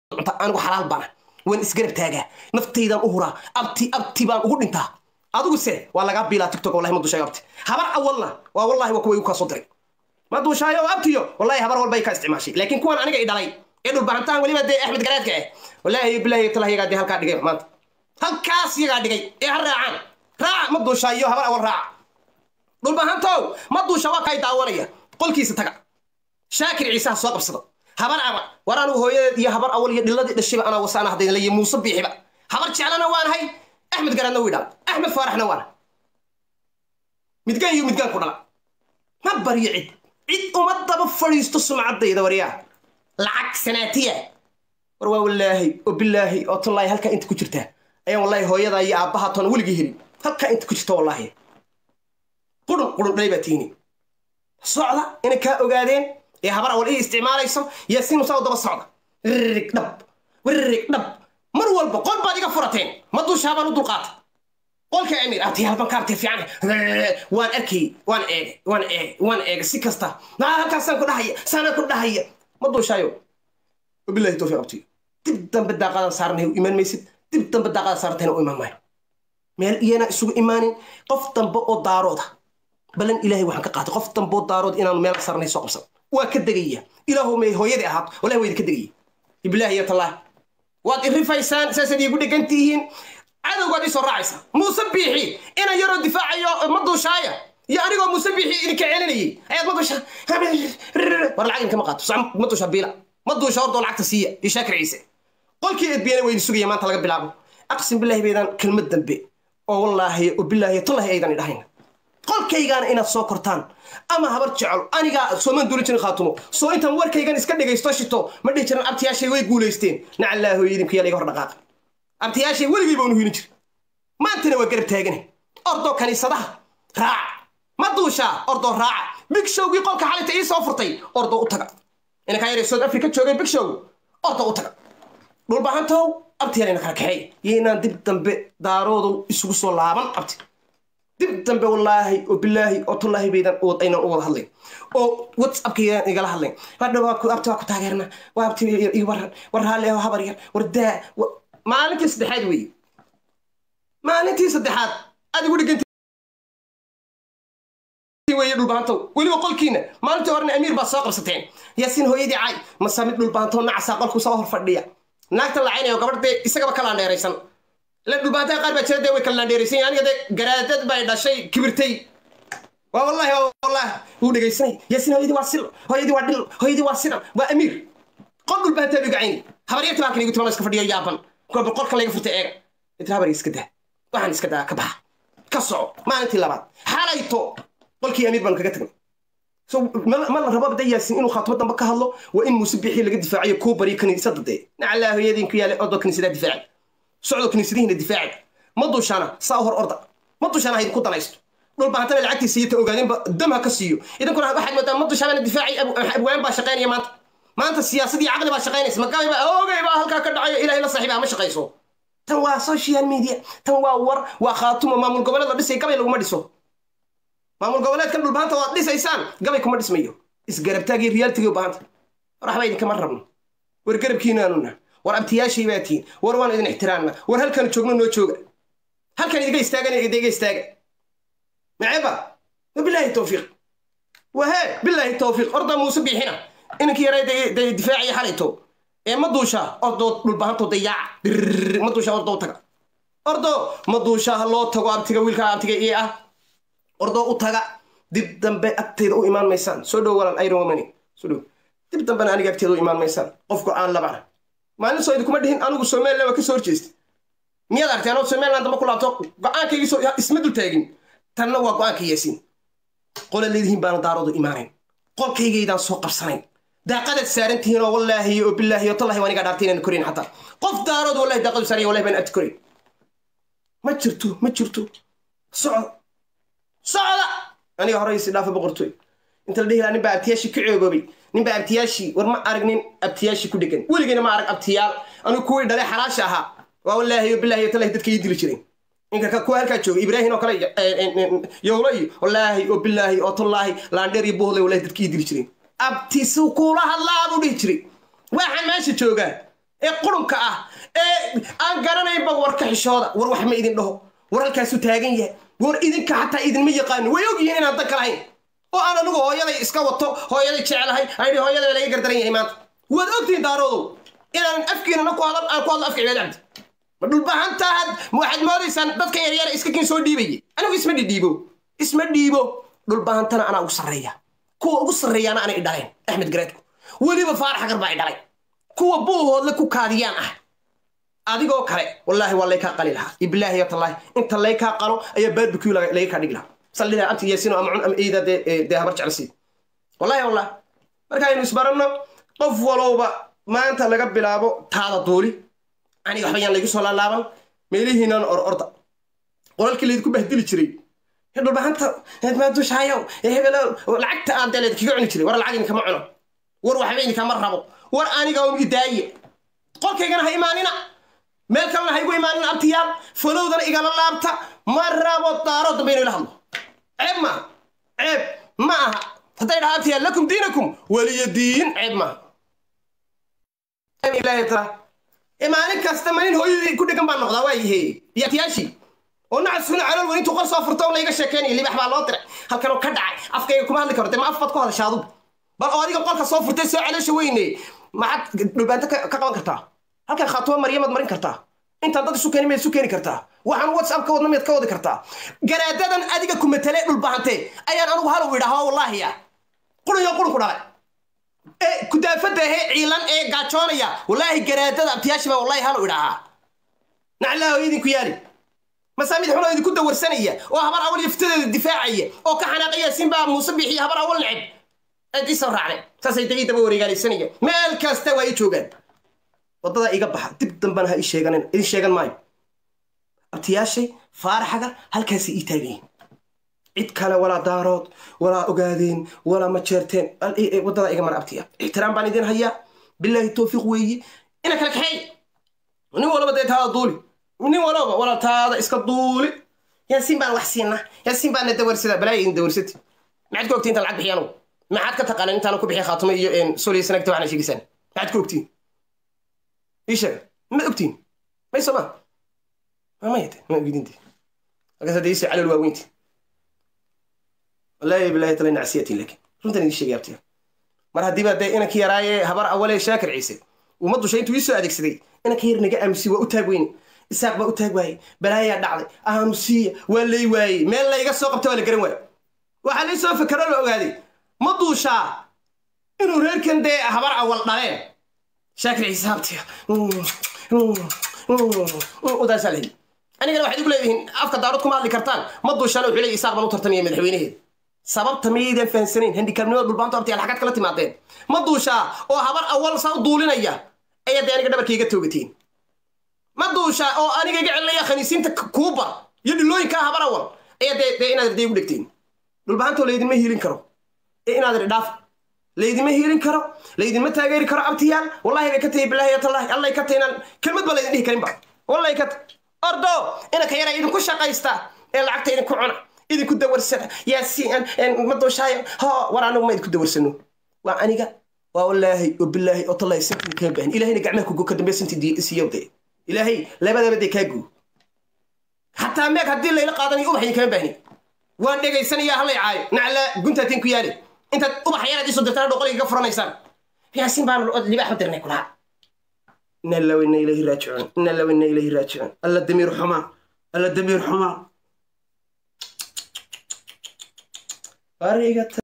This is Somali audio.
cunta anigu xalaal baana waan isgarab taagaa naftaydaan u huraa abti abti baan ugu dhintaa adigu se waa lagaa biilaa tiktok wallahi ma dushaayo abti habar awalna waa wallahi waa kuwa igu kaa soo diray ma duushaayo oo abtiyo wallahi habar walba ay ka isticmaashay laakiin kuwan aniga i dhalay ee dhulbahantaan weliba dee axmed garaadka ah wallahi bilahi talah yagaa dee halkaa dhigay maanta halkaas yagaa dhigay ee ha raacaan raaca ma duushaayo habar awal raaca dhulbahantow ma duusha waa kay daawanaya qolkiisa taga shaakir ciisaha soo qabsada habar ama war anigu hooyadeed iyo habar awal iyo dhiladii dhashiba anaa wasaana haddayn layi muuse biixiba habar jeclana waanahay axmed garaadna wii dhala axmed faaraxna waana midgaan iyo midgaan ku dhala ma baryo cid cid uma daba fadhiisto sumcaddayda waryaa lacag sanaatiya war waa wallaahi oo bilaahi oo tallaahi halkaa inta ku jirtaa ayaan wallaahi hooyadaa iyo aabbahaa toona weligii helin halkaa inta ku jirta wallaahi qurun qurun dhalay baa tiini socda inay kaa ogaadeen ee habar awal ii isticmaalayso yaasiin musaa daba socda rirrig dhab wirrig dhab mar walba qol baad iga furateen ma duushaa baan u dulqaata qolka amir abti halban kaartee fiican waan arkay waan eegay waan eegay waan eegay si kasta naa halkaasaan ku dhahaya saanaan ku dhahaya ma duushaayo wabilahi towfiiq abti dib dambe daaqadan saaranay u imaan maysid dib dambe daaqadan saarantayna u imaan maayo meel iyana isugu imaanin qof dambe oo daarooda balan ilaahay waxaan ka qaatay qof dambe oo daarood inaanu meel saarnay soo qabsan waa ka degaya ilaahu may hooyadii ahaato wallahi waa idinka degaya ibilaahi iyo tallaahi waad irifaysaan saasaad iigu dhegan tihiin cadowgaad ii soo raacaysa muuse biixi inan yaroo difaacayo ma duushaaya iyo anigoo muuse biixi idinka celinayay ayaad ma duusha war lacag idinkama qaato soc ma duusha biila ma duusha hordoo lacagta siiya iyo shaakir ciise qolkii edbiyana waa idin sugaya maanta laga bilaabo aqsim bilaahi baydaan kelmad dambe oo wallaahi oo bilaahi tallahi aydan idhahayn qolkaygaana inaad soo kortaan ama habar jecel anigaa soomaan duuli jirin khaatumo soo intaan warkaygan iska dhegaysto shito ma dhihi jiran abtiyaashay way guulaysteen nacallaaho idinku yaa laga hor dhaqaaqa abtiyaashay weligii baanu hiilin jir maantana waa garab taagane ordoo kaniisadaha raaca ma duushaa ordoo raaca big showgii qolka xalinta ii soo furtay ordoo u taga inankaa yare south africa joogay big show ordoo u taga dhulbahantow abtiyaalina kala kaxeey iyo inaan dib dambe daaroodu isugu soo laaban abti dib dambe wallaahi oo bilaahi oo tullaahi baydan aynan u wada hadlayn oo whatsappkaydan igala hadlayn hadha abti waa ku taageerna waa abti ii waran war raalli oo habar yar war daa maalintii saddexaad weeye maalintii saddexaad aad igu dhiganta weye dhulbaantow weliba qolkiina maalintii horena amiir baa soo qabsateen yaasiin hooyadii cay masa mid dhulbaantow nacasaa qolku soo hor fadhiya naagta lacaynayo gabadh dee isagaba ka laandheeraysan la dhulbaantaa qaar baa jira dee way kala laandheeraysan aniga dee garaadad bay dhashay kibirtay waa wallahi wallahi wuu dhegaysanay yaasiin hooyadii waa silo hooyadii waa dhil hooyadii waa sidan waa amiir qol dhulbaantaa dhiga cayni habaryarta baa kan igu timan iska fadhiyo yaaban kuwa qolkan laga furtay eega inta habar iska daa waxaan iska daa ka baxa ka soco maalintii labaad xalayto qolkii amiir baan kaga tagnay so ma la rabo bada yaasin inuu khaatimo dambe ka hadlo waa in muuse bixii laga difaacayo kuu bariyo kaniisada dee nacallaa hooyadiinku yaale ordoo kaniisadaa difaaci socdo kaniisadihiina difaaci ma duushaana saa hor orda ma duushaana haydinku danaysto dhulbaantaba lacagtiisa iyo ta ogaadeenba dam ha ka siiyo idinkuna waxaad moodaa ma dushaabana difaaci abwaan baa shaqaynaya maanta maanta siyaasadii caqli baa shaqaynaysa magabay baa oogay baa halkaa ka dhacayo ilaahay la saaxiiba ma shaqayso tan waa social media tan waa war waa khaatumo maamul goboleed la dhisay gabay laguma dhiso maamul goboleedkan dhulbaanta waad dhisaysaan gabay kuma dhismayo isgarabtaagii riyaaltigii baahanta war waxba idinkama rabno war garabkiinaanuna war abtiyaashay baa tihiin war waan idin ixtiraamna war halkan joogno noo jooga halkan idiga istaagan idiga istaaga maceba wabilaahi towfiiq wahe bilaahi towfiiq orda muuse biixina inankii yaray dee difaaciya xalayto ee ma duusha ordoo dhulbahanto dayaaca ma duusha ordoo u taga ordo ma duusha ha loo tago abtiga wiilka abtiga ii ah ordoo u taga dib dambe agteeda u imaan maysaan soo dhow walan iron womani soo dhow dib dambena aniga agteeda u imaan maysaan qofku aan labana maalin soo idinkuma dhihin anigu somaliland waa ka soo horjeesta miyaad artay anoo somaliland damba ku laabto go-aankaygii soo isma dul taagin tanna waa go-aanka yaasiin qola leedihiin baana daaroodu imaanayn qolkaygaydaan soo qabsanayn daaqadaad saaran tihiin oo wallaahi oo bilaahi oo tallahi waanigaa dhaartay inaan korayn xataa qof daarood wallahi daaqadu saaran wallahi baan abti korayn ma jirto ma jirto socda socda aniga hore isi dhaafa boqortooy inta la dhihi lahaa ninbaa abtiyaashii ka ceegoobay ninbaa abtiyaashii war ma arag nin abtiyaashii ku dhegan weligeyna ma arag abtiyaal anigu kuwii dhalay xalaasha ahaa waa wallaahi oo bilaahi oo tallahi dadka ii dili jiray ninka kuwa halkaa jooga ibraahin oo kale yowlo iyo wallaahi oo bilaahi oo tallaahi laandheer iyo bohle wallahi dadka ii dili jiray abti suu kuula hadlaa buu dhihi jiray waxaan meesha joogaa ee qurunka ah ee aan garanaynba warka xishooda war wax ma idin dhaho war halkaasuu taagan yahay war idinka xataa idinma yaqaanin way ogyihiin inaan dan ka lahayn oo aan anigu hooyaday iska wato hooyaday jecelahay aydhi hooyaday laga gardaran yahay maanta waad ogtihiin daaroodow inaan afkiinana ku hadal aan ku hadlo afka cibaad cabdi ma dhulbahantaad waxaad moodaysaan dadka yaryara iska kin soo dhiibaye anigu isma dhidhiibo isma dhiibo dhulbahantana anaa ugu sarreeya kuwa ugu sarreeyaana anay idhaleen axmed gareedku weliba faarax xagar baa idhalay kuwa buuhoodle ku kaadiyaan ah adigoo kale wallaahi waa laykaa qali lahaa ibilaahi yatallaahi inta laykaa qalo ayaa barbecue laga kaa dhigi lahaa saldhidaa abti yaasino ama cun ama eida dee habar jeclasiid wallahi wallah markaaynu isbaranno qof walowba maanta laga bilaabo taada duuli aniga waxba yaan laygu soo laalaaban meelihiinan or orda qolalkii laydinku bahdili jiray dhulbahanta maadushaayow hebelo lacagta aan dee laydinkaga cuni jiray war lacag idinkama cuno war waxba idinkama rabo war aniga un idaaye qolkaygana ha imaanina meel kalena ha igu imaanina abtiyaal falowdana igala laabta ma rabo daaro dambe inuu ila hadlo ceeb maaha ceeb ma aha hadday dhaha abtiyaal lakum diinakum waliya diin ceeb maaha ilaahi taala maalin kasta malin hooyadii ku dhegan baan noqdaa waa yahe iyo abtiyaashii oo nacasuna calool weyn intuu qor soo furto layga sheekeynaya libax baa loo diray halkan oo ka dhacay afkayga kuma hadli karo dee ma af baad ku hadasha adugu bal oo adiga qolka soo furtay soo caloosha weyne maxaad dhulbaanto ka qaban kartaa halkan khaatumo maryamaad marin kartaa intaan dad isu keeni maad isu keeni kartaa waxaan whatsapp ka wadna miyaad ka wadi kartaa garaadadan adiga ku matale dhulbahante ayaan anugu halow idhahaa wallaahiya qurunyo qurun ku dhalay ee kudaafada ahee ciilan ee gaajoonaya wallaahi garaadada abtiyaashii baa wallahi halow idhahaa naclaaho idinku yaali masaamid xunoo idinku dawarsanaya oo habar awal yaftadeeda difaacaya oo ka xanaaqaya sinbaa muuse bixiya habar awal neceb aad ii soo raacday saasay dagii daba wareegaalaysanaya meel kasta waa ii joogaan waddadaa iga baxa dib dambana ha ii sheeganin idin sheegan maayo abtiyaashay faaraxaga halkaasay ii taagayiin cid kale walaa daarood walaa ogaadeen walaa ma jeerteen waddadaa iga mara abtiya ixtiraam baan idin hayaa bilaahi towfiiq weeye ina kala kaxeey nin walaba dee taada duuli nin walaba wala taada iska duuli yaasiin baan wax siinaa yaasiin baana dawarsada balaaya idin dawarsati maxaad ku ogtiin intaan lacag bixiya anugu maxaad ka taqaanaan intaana ku bixiya khaatumo iyo soliya sanagta waxna sheegaysaan maxaad ku ogtiin ii sheega ma ogtiin may soo maa mamayate ma ogidinti halkaas hadda iisoo calool waaweynti wallaahi bilaahi tala nacsiyatin laakiin runtan idin sheegay abtiya mar haddiiba dee inankii yaraaye habar awale shaakir ciise uma dushay intuu iisoo adeegsaday inanka yar naga aamusi waa u taag weyne isaaq baa u taag waayey balaayaa dhacday aamusiya waa lay waayey meel layga soo qabta waa la garan waaye waxaa lay soo fakero la ogaaday ma duushaa inuu reerkan dee habar awal dhaleen shaakir ciise habtiya udaasaa lahi anigana waxaad igu leedihiin afka daarood kuma hadli kartaan ma duushaana wuxuu leeyahy isaaq baan u tartamaya madaxweynaheeda sababta miyaydaan fahansanayn handikaabnimada dhulbaanto abtiyaal xagaad kala timaadeen ma duushaa oo habar awal saa u duulinaya ayaa dee aniga dhabarka iga toogatiin ma duushaa oo aniga iga celinaya khaniisiinta kuuba iyo dhilooyinkaa habar awal ayaa dee dee inaad dee ugu dhegtiin dhulbaantoo laydinma hiilin karo ee inaad idhaaf laydinma hiilin karo laydinma taageeri karo abtiyaal wallahi bay ka tahay bilaahi yatallahi allay ka tahay inaan kelmad ba laydin dhihi karinba wallahi ka tahay ordo inanka yara idinku shaqaysta ee lacagta idinku cuna idinku dawarsada yaasiin ma duushaayo ho war anagu ma idinku dawarsano waa aniga waa wallaahi oo bilaahi oo tallahi sintin kaa baahin ilaahayna gacmaha kugo ka dambe sinti siyowde ilaahay labadaba dee kaa guu xataa meeg haddii layla qaadanayo ubax idin kama baahni waan dhegaysanaya hallay caayo nacla guntaatiin ku yaali intaad ubax yaraad iisoo dirtaan dhoqoliga ka furanaysaan yaasiin baan libaax u dirnay kulaha ina law ina ilayhi raajicuun ina law ina ilayhi raajicuun alla damiir xumaa alla damiir xumaa